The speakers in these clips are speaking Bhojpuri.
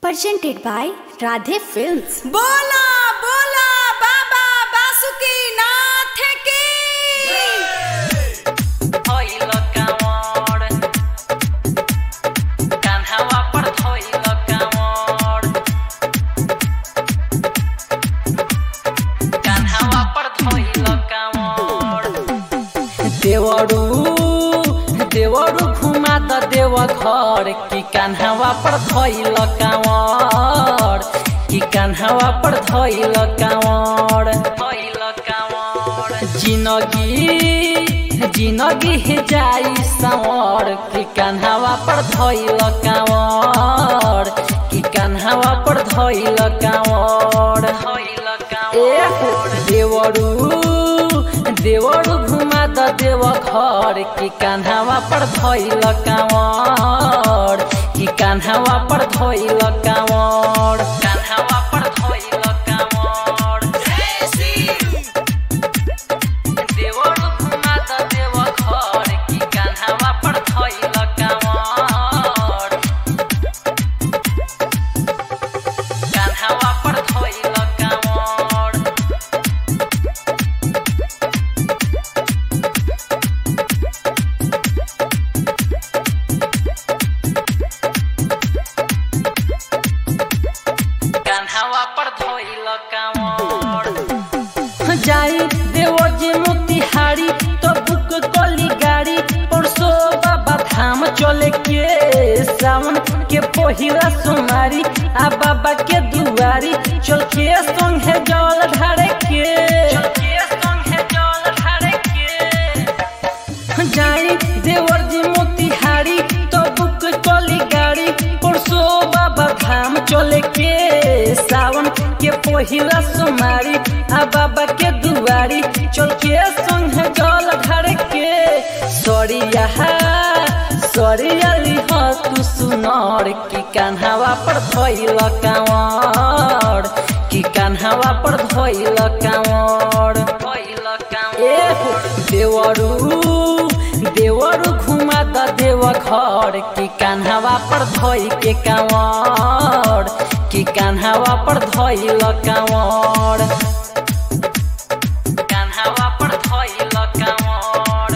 presented by Radhe Films. बोला बोला बाबा बासुकी नाथ की धोइल काँवर कान्हावा पर धोइल काँवर कान्हावा पर धोइल काँवर देवरू देवरू घुमा त देव घर कि कान्हावा पर धोइल काँवर कि कान्हावा पर धोइल काँवर धोइल काँवर जिनगी जिनगी जाई सावर कि कान्हावा पर धोइल काँवर कि कान्हावा पर धोइल काँवर धोइल काँवर देवरू देवरू घुमा द देव घर कि कान्हावा पर धोइल काँवर कि कान्हावा पर धोइल काँवर कान्हावा पर धोइल काँवर देवरू घुमा द देव घर कि कान्हावा पर धोइल काँवर कान्हावा पर धोइल काँवर कान्हावा पर धोइल काँवर जाई देवर जी मोतिहारी तो बुक कली गाड़ी परसो बाबा धाम चले के सावन के पहिला सोमारी आ बाबा के दुआरी चल के संग है जल ढारे के चल के संग है जल ढारे के जाई देवर जी मोतिहारी तो बुक कली गाड़ी परसो बाबा धाम चले के सावन के पहिला सोमारी आ बाबा के दुआरी चल के संग जल घर के सरिया सरिया लिह तू सुनर कि कान्हावा पर धोइल काँवर कि कान्हावा पर धोइल काँवर धोइल काँवर देवरू देवरू घुमा द देव घर कि कान्हावा पर धोइ के काँवर कि कान्हावा पर धोइल काँवर कान्हावा पर धोइल काँवर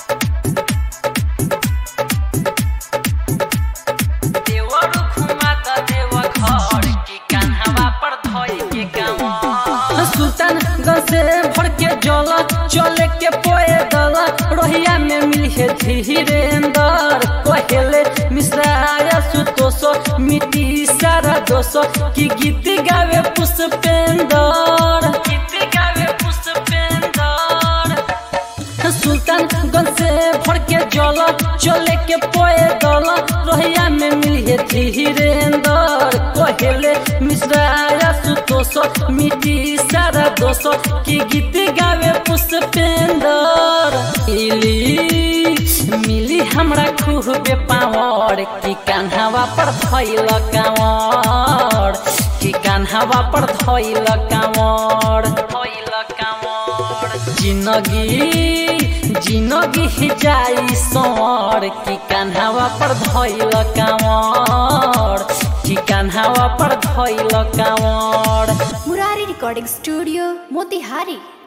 देवरू घुमा द देव घर कि कान्हावा पर धोइ के काँवर सुल्तान से भर के जल चले के पोए दल रोहिया में मिले धीरेन्द्र कहेले मिश्राया सुतोष मिट्टी सारा दोष की गीत गावे पुष्पेंद्र गीत गावे पुष्पेंद्र सुल्तान गंज से भर के जल चले के पोए दल रोहिया में मिले धीरेन्द्र कहेले मिश्राया सुतोष मिट्टी सारा दोष की गीत गावे पुष्पेंद्र मिली मिली हमरा खूबे पावर कि कान्हावा पर धैल काँवर कि कान्हावा पर धैल काँवर धैल काँवर जिनगी जिनगी जाई सर कि कान्हावा पर धैल काँवर कि कान्हावा पर धैल काँवर Murari Recording Studio, Motihari.